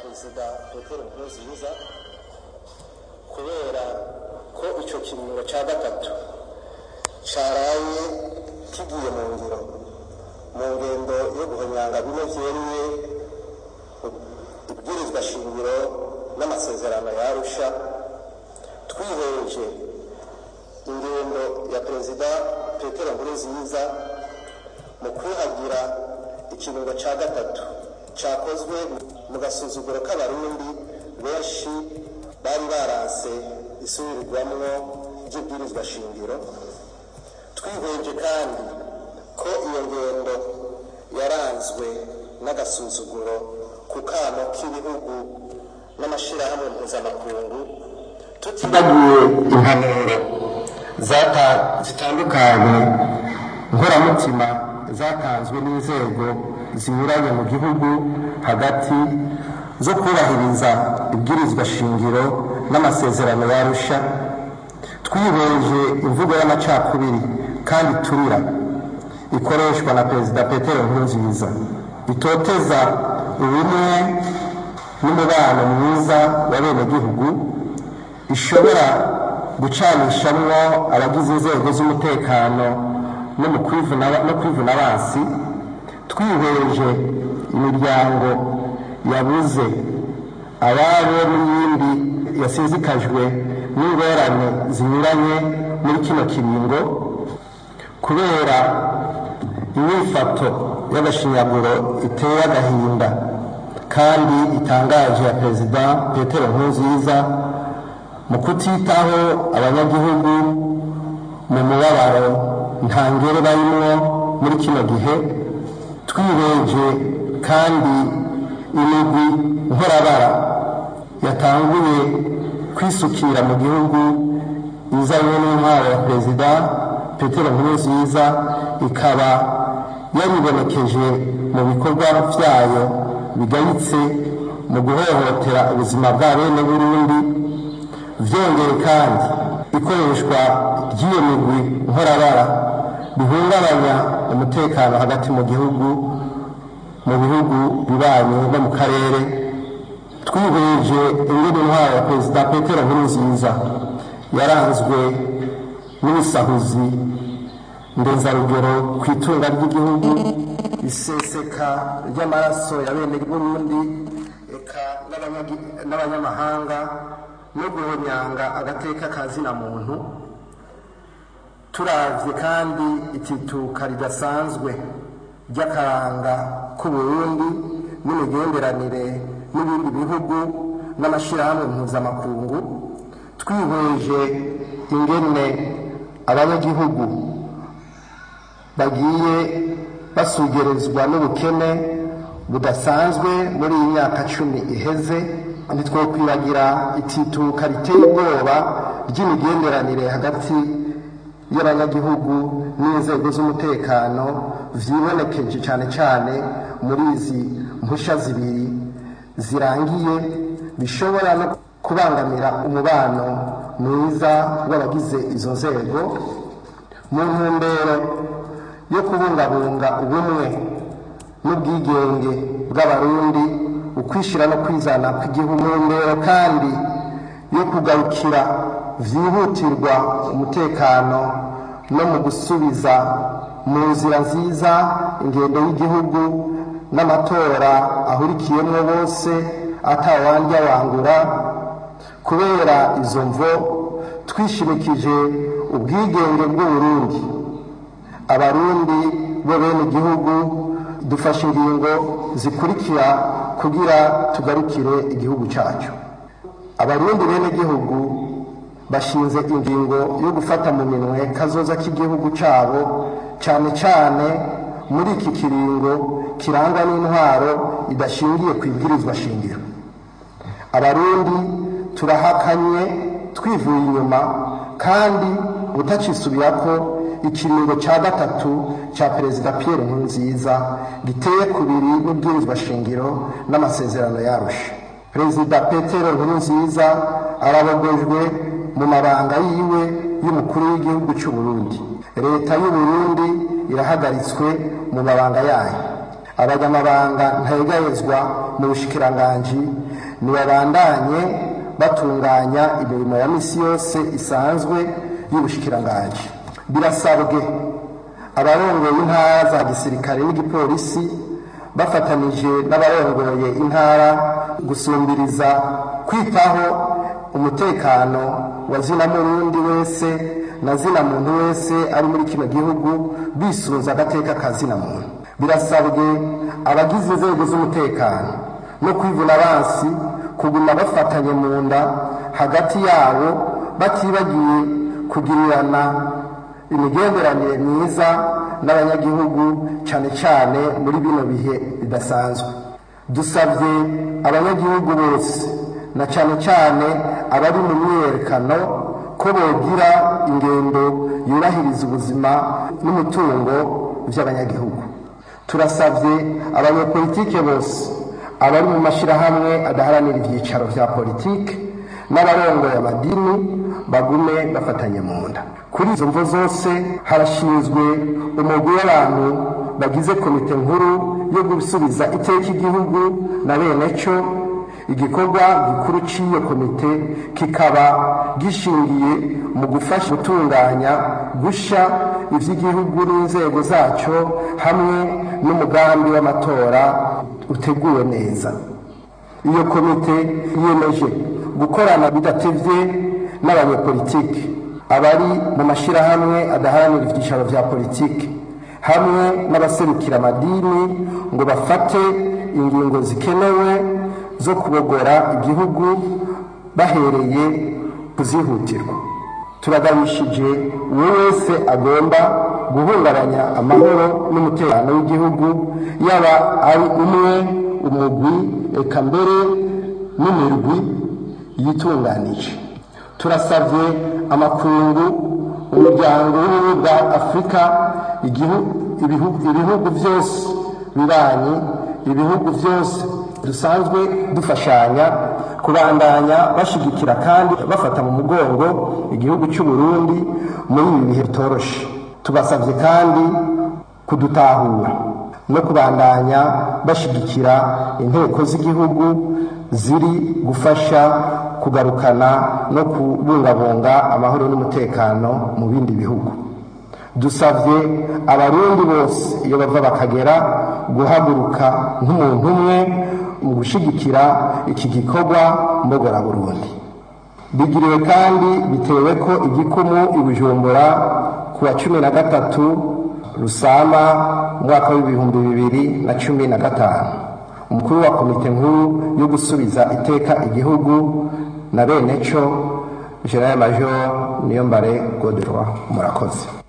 perezida petero nkurunziza kubera ko icyo kiringo cya gatatu cyaraye kigiye mu ngiro mu ngendo yo guhonyanga bimwe byeruye ibwirizwa shingiro n'amasezerano ya arusha twiheje ingendo ya perezida petero nkurunziza mu kwihagira ikiringo cya gatatu cyakozwe mu gasuzuguro k'abarundi benshi bari barase isubirirwamwo ry'ibwirizwa shingiro twihweje kandi ko iyo ngendo yaranzwe n'agasuzuguro ku kano k'ibihugu n'amashyirahamwe mpuzamakungu tutibagiwe impanuro zitandukanye nkoramutima zatanzwe n'inzego zinyuranye mu gihugu hagati zo kubahiriza ibwirizwa shingiro n'amasezerano yarusha twiheje imvugo y'amacakubiri kandi turira ikoreshwa na perezida petero nkurunziza itoteza ubumwe n'umubano mwiza wa benegihugu ishobora gucanishamwo abagize inzego z'umutekano no mu kwivuna abansi twihweje imiryango yabuze ababo n'iyindi yasizikajwe n'ingorane zinyuranye muri kino kiringo kubera inyifato y'agashinyaguro iteye agahinda kandi itangaje ya perezida petero nkurunziza mu kutitaho abanyagihugu mu mubabaro ntangere barimwo muri kino gihe twiheje kandi imigwi nkorabara yatanguye kwisukira mu gihugu izanywe n'intwaro ya perezida petero nkurunziza ikaba yaribonekeje mu bikorwa byayo bigayitse mu guhohotera ubuzima bwa bene burundi byongeye kandi ikoreshwa ry'iyo migwi nkorabara bihungabanya umutekano hagati mu gihugu mu bihugu bibanye no mu karere twihweje ingene intwaro ya perezida petero nkurunziza yaranzwe n'ubusahuzi ndenzarugero ku itunga ry'igihugu iseseka ry'amaraso ya bene burundi eka n'abanyamahanga no guhonyanga agateka ka zina muntu turavye kandi itituka ridasanzwe ry'akaranga k'uburundi n'imigenderanire n'ibindi bihugu n'amashyirahamwe mpuzamakungu twihweje ingene abanyagihugu bagiye basugerezwa n'ubukene budasanzwe muri iyi myaka cumi iheze ntitwokwibagira itituka riteye ubwoba ry'imigenderanire hagati y'abanyagihugu n'inzego z'umutekano vyibonekeje cyane cyane muri izi mpusha zibiri zirangiye bishobora no kubangamira umubano mwiza w'abagize izo nzego mu ntumbero yo kubungabunga ubumwe n'ubwigenge bw'abarundi ukwishyira no kwizana kw'igihugu mu ntumbero kandi yo kugarukira vyihutirwa umutekano no mu gusubiza mu nzira nziza ingendo y'igihugu n'amatora ahurikiyemo bose atawandya wangura kubera izo mvo twishimikije ubwigenge bw'uburundi abarundi bo bene igihugu dufashe ingingo zikurikira kugira tugarukire igihugu cyacu abarundi bene igihugu bashinze ingingo yo gufata mu minwe kazoza k'igihugu cyabo cyane cyane muri iki kiringo kirangwa n'intwaro idashingiye ku ibwirizwa shingiro abarundi turahakanye twivuye inyuma kandi utacisubira ko ikiringo cya gatatu cya perezida Pierre Nkurunziza giteye kubiri n'ibwirizwa shingiro n'amasezerano yarusha perezida Petero Nkurunziza arabogojwe mu mabanga yiwe y'umukuru w'igihugu cy'u Burundi leta y'u Burundi irahagaritswe mu mabanga yayo abanyamabanga ntayegayezwa mu bushikiranganji ntibabandanye batunganya imirimo ya misi yose isanzwe y'ubushikiranganji birasabwe abarongoye intara za gisirikare n'igipolisi bafatanije n'abarongoye intara gusumbiriza kwitaho umutekano wa zina murundi wese na zina muntu wese ari muri kino gihugu bisunze agateka ka zina muntu birasabwe abagize inzego z'umutekano no kwivuna abansi kuguma bafatanye mu nda hagati yabo batibagiye kugirirana imigenderanire myiza n'abanyagihugu cyane cyane muri bino bihe bidasanzwe dusabye abanyagihugu bose na cyane cyane abari mu myiyerekano ko bogira ingendo yubahiriza ubuzima n'umutungo by'abanyagihugu turasabye abanyepolitike bose abari mu mashyirahamwe adaharanira ibyicaro bya politiki n'abarongoye amadini bagume bafatanye mu nda kuri izo mvo zose harashinzwe umugwi w'abantu bagize komite nkuru yo gusubiza iteka igihugu na bene cyo igikorwa gikuru cy'iyo komite kikaba gishingiye mu gufasha gutunganya gusha iby'igihugu n'inzego zacyo hamwe n'umugambi w'amatora uteguwe neza iyo komite yiyemeje gukorana bidatevye n'abanyepolitiki abari mu mashyirahamwe adaharanira ibyicaro bya politiki hamwe n'abaserukira amadini ngo bafate ingingo zikenewe zo kubogora igihugu bahereye kuzihutirwa turagabishije uwo wese agomba guhungabanya amahoro n'umutekano w'igihugu yaba ari umwe umugwi eka mbere n'imirwi yitunganije turasabye amakungu umuryango w'ubumwe bwa afurika ibihugu byose bibanyi ibihugu byose dusanzwe dufashanya kubandanya bashigikira kandi bafata mu mugongo igihugu cy'u Burundi muri ibi bihe bitoroshe tubasabye kandi kudutahura no kubandanya bashigikira inteko z'igihugu ziri gufasha kugarukana no kubungabunga amahoro n'umutekano mu bindi bihugu dusabye abarundi bose iyo bava bakagera guhaguruka nk'umuntu umwe mu gushyigikira iki gikorwa mbogoraburundi bigiriwe kandi bitewe ko igikumu i bujumbura ku wa cumi na gatatu rusama umwaka w'ibihumbi bibiri na cumi na gatanu umukuru wa komite nkuru yo gusubiza iteka igihugu na bene cyo general major niyombare godroy murakoze